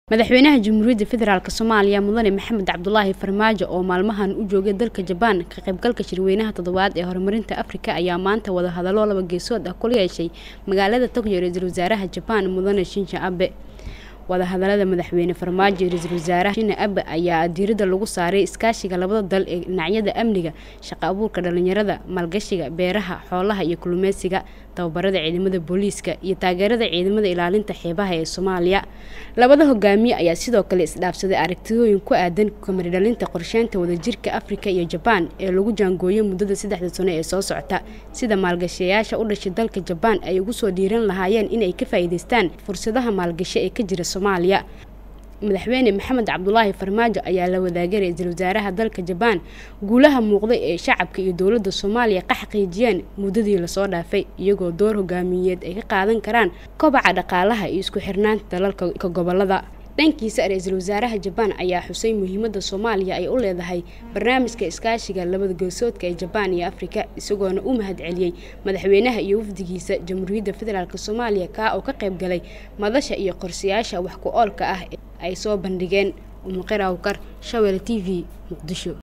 madaxweynaha jamhuuriyadda federaalk soomaaliya mudane maxamed cabdulaahi farmaajo oo maalmahan u joogay dalka jabaan ka qaybgalka shirweynaha toddobaad ee horumarinta afrika ayaa maanta wadahadallo laba geesood ah kula yeeshay magaalada tokyo ra-iisul wasaaraha jabaan mudane shinja abe wadahadalada madaxweyne farmaajo iyo ra-iisul wasaaraha shina abe ayaa diirada lagu saaray iskaashiga labada dal ee dhinacyada amniga shaqo abuurka dhalinyarada maalgashiga beeraha xoolaha iyo kulumeysiga tababarada ciidamada booliiska iyo taageerada ciidamada ilaalinta xeebaha ee soomaaliya labada hogaamiye ayaa sidoo kale isdhaafsaday aragtidooyin ku aadan kamaridhalinta qorsheynta wadajirka afrika iyo jabaan ee lagu jaangooyay muddada saddexda sano ee soo socota sida maalgashayaasha u dhashay dalka jabaan ay ugu soo dhiiran lahaayeen inay ka faa'iidaystaan fursadaha maalgasho ee ka jira soomaaliya madaxweyne maxamed cabdulaahi farmaajo ayaa la wadaagay ra-iisul wasaaraha dalka jabaan guulaha muuqday ee shacabka iyo dowladda soomaaliya ka xaqiijiyeen muddadii lasoo dhaafay iyagoo door hogaamiyeed ay ka qaadan karaan kobaca dhaqaalaha iyo isku xirnaanta dalalka gobolada dhankiisa ra-iisul wasaaraha jabaan ayaa xusay muhiimadda soomaaliya ay u leedahay barnaamijka iskaashiga labada geesoodka ee jabaan iyo afrika isagoona u mahad celiyey madaxweynaha iyo wafdigiisa jamhuuriyadda federaalk soomaaliya kaa oo ka qayb galay madasha iyo qorshayaasha wax ku oolka ah ay soo bandhigeen umuqir awkar shawel t v muqdisho